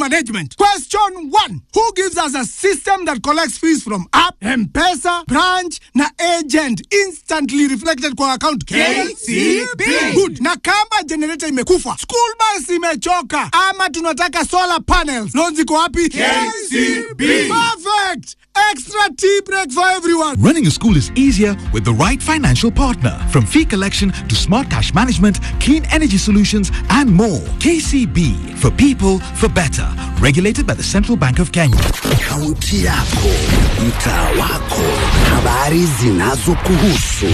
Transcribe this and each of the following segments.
management. Question one. Who gives us a system that collects fees from app, M-Pesa, branch na agent instantly reflected kwa account? KCB. Good. Na kama generator imekufa, school bus imechoka ama tunataka solar panels, loans iko wapi? KCB. Perfect. Extra tea break for everyone. Running a school is easier with the right financial partner. From fee collection to smart cash management, clean energy solutions, and more. KCB for people for better. Regulated by the Central Bank of Kenya. Kaunti yako, mtaa wako, habari zinazokuhusu,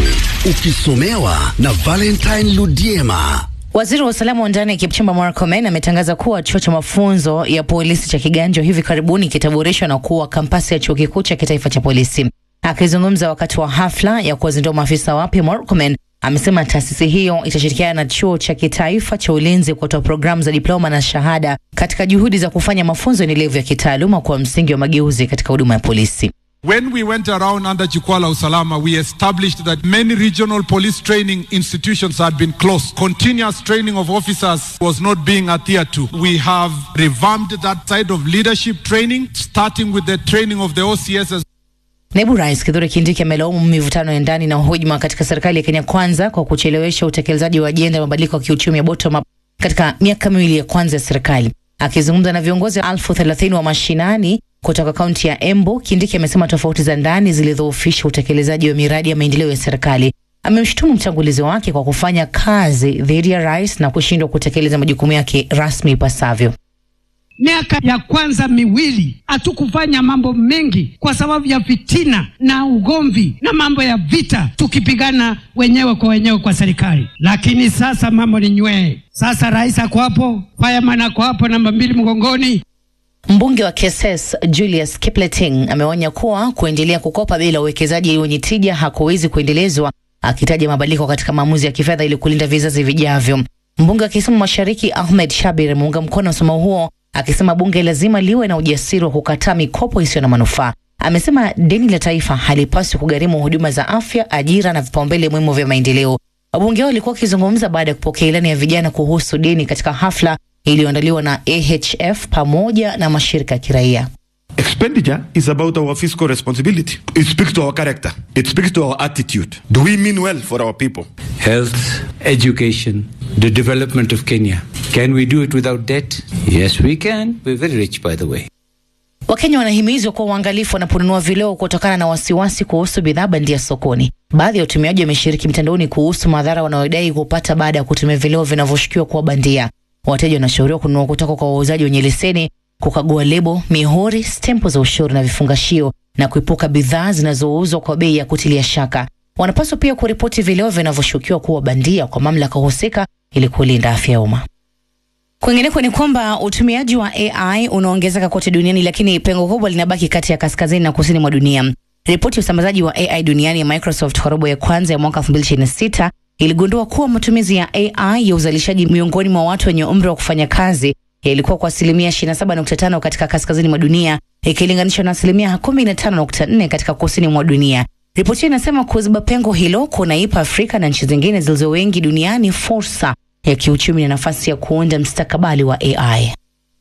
ukisomewa na Valentine Ludiema. Waziri wa usalama wa ndani Kipchumba Murkomen ametangaza kuwa chuo cha mafunzo ya polisi cha Kiganjo hivi karibuni kitaboreshwa na kuwa kampasi ya chuo kikuu cha kitaifa cha polisi. Akizungumza wakati wa hafla ya kuwazindua maafisa wapya, Murkomen amesema taasisi hiyo itashirikiana na chuo cha kitaifa cha ulinzi kutoa programu za diploma na shahada katika juhudi za kufanya mafunzo endelevu ya kitaaluma kwa msingi wa mageuzi katika huduma ya polisi. When we went around under Jukwaa Usalama, we established that many regional police training institutions had been closed. Continuous training of officers was not being adhered to. We have revamped that side of leadership training, starting with the training of the OCS Naibu Rais Kithure Kindiki amelaumu mivutano ya ndani na hujuma katika serikali ya Kenya Kwanza kwa kuchelewesha utekelezaji wa ajenda ya mabadiliko ya kiuchumi ya bottom up katika miaka miwili ya kwanza ya serikali. Akizungumza na viongozi elfu thelathini wa mashinani kutoka kaunti ya Embu, Kindiki amesema tofauti za ndani zilidhoofisha utekelezaji wa miradi ya maendeleo ya serikali. Amemshutumu mtangulizi wake kwa kufanya kazi dhidi ya rais na kushindwa kutekeleza majukumu yake rasmi ipasavyo. Miaka ya kwanza miwili hatukufanya mambo mengi kwa sababu ya fitina na ugomvi na mambo ya vita, tukipigana wenyewe kwa wenyewe kwa serikali. Lakini sasa mambo ni nywee. Sasa rais ako hapo, fireman ako hapo, namba mbili mgongoni. Mbunge wa Keses Julius Kipleting ameonya kuwa kuendelea kukopa bila uwekezaji wenye tija hakuwezi kuendelezwa, akitaja mabadiliko katika maamuzi ya kifedha ili kulinda vizazi vijavyo. Mbunge wa Kisumu Mashariki Ahmed Shabir ameunga mkono msomo huo akisema bunge lazima liwe na ujasiri wa kukataa mikopo isiyo na manufaa. Amesema deni la taifa halipaswi kugharimu huduma za afya, ajira na vipaumbele muhimu vya maendeleo. Wabunge hao walikuwa wakizungumza baada ya kupokea ilani ya vijana kuhusu deni katika hafla iliyoandaliwa na AHF pamoja na mashirika ya kiraia. Expenditure is about our fiscal responsibility. It speaks to our character. It speaks to our attitude. Do we mean well for our people? Health, education, the development of Kenya. Can we do it without debt? Yes, we can. We're very rich, by the way. Wakenya wanahimizwa kuwa uangalifu wanaponunua vileo kutokana na wasiwasi kuhusu bidhaa bandia sokoni. Baadhi ya watumiaji wameshiriki mtandaoni kuhusu madhara wanayodai kupata baada ya kutumia vileo vinavyoshukiwa kuwa bandia. Wateja wanashauriwa kununua kutoka kwa wauzaji wenye leseni, kukagua lebo, mihuri, stempo za ushuru na vifungashio, na kuepuka bidhaa zinazouzwa kwa bei ya kutilia shaka. Wanapaswa pia kuripoti vileo vinavyoshukiwa kuwa bandia kwa mamlaka husika ili kulinda afya ya umma. Kwingineko ni kwamba utumiaji wa AI unaongezeka kote duniani, lakini pengo kubwa linabaki kati ya kaskazini na kusini mwa dunia. Ripoti ya usambazaji wa AI duniani ya Microsoft kwa robo ya kwanza ya mwaka 2026 iligundua kuwa matumizi ya AI ya uzalishaji miongoni mwa watu wenye umri wa kufanya kazi yalikuwa kwa asilimia 27.5 katika kaskazini mwa dunia ikilinganishwa na asilimia 15.4 katika kusini mwa dunia. Ripoti hiyo inasema kuziba pengo hilo kunaipa Afrika na nchi zingine zilizo wengi duniani fursa ya kiuchumi na nafasi ya kuunda mstakabali wa AI.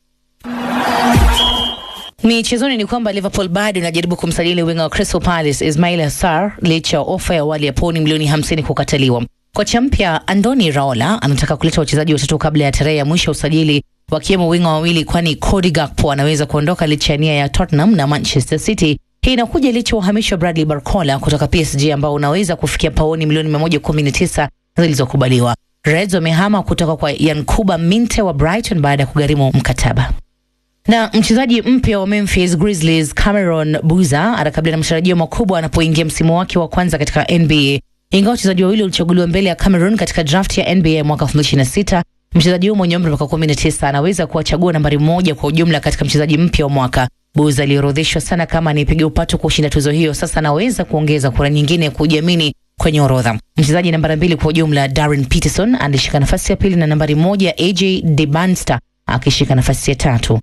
Michezoni ni kwamba Liverpool bado inajaribu kumsajili winga wa Crystal Palace Ismail Sarr licha ya ofa ya awali ya pauni milioni 50 kukataliwa. Kocha mpya Andoni Raola anataka kuleta wachezaji watatu kabla ya tarehe ya mwisho ya usajili, wakiwemo winga wawili, kwani Cody Gakpo anaweza kuondoka licha ya nia ya Tottenham na Manchester City. Hii inakuja licha ya uhamisho wa Bradley Barcola kutoka PSG ambao unaweza kufikia pauni milioni 119 zilizokubaliwa. Reds wamehama kutoka kwa Yankuba Minte wa Brighton baada ya kugharimu mkataba na mchezaji mpya wa Memphis Grizzlies Cameron Boozer anakabiliana na matarajio makubwa anapoingia msimu wake wa kwanza katika NBA. Ingawa wachezaji wawili walichaguliwa mbele ya Cameron katika draft ya NBA mwaka 2026, mchezaji huyo mwenye umri wa miaka 19 anaweza kuwa chaguo nambari moja kwa ujumla katika mchezaji mpya wa mwaka. Boozer aliorodheshwa sana kama anipiga upatu kushinda tuzo hiyo, sasa anaweza kuongeza kura nyingine kujiamini kwenye orodha. Mchezaji nambari mbili kwa ujumla Darren Peterson alishika nafasi ya pili na nambari moja AJ DeBanster akishika nafasi ya tatu.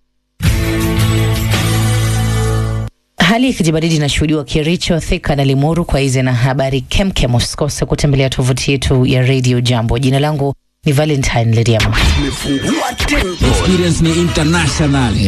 Hali ya kijibaridi inashuhudiwa Kericho, Thika na Limuru. Kwa hizi na habari kemkem, usikose kutembelea tovuti yetu ya Radio Jambo. Jina langu ni Valentine Lediama. Tumefungua tempo. Experience ni international.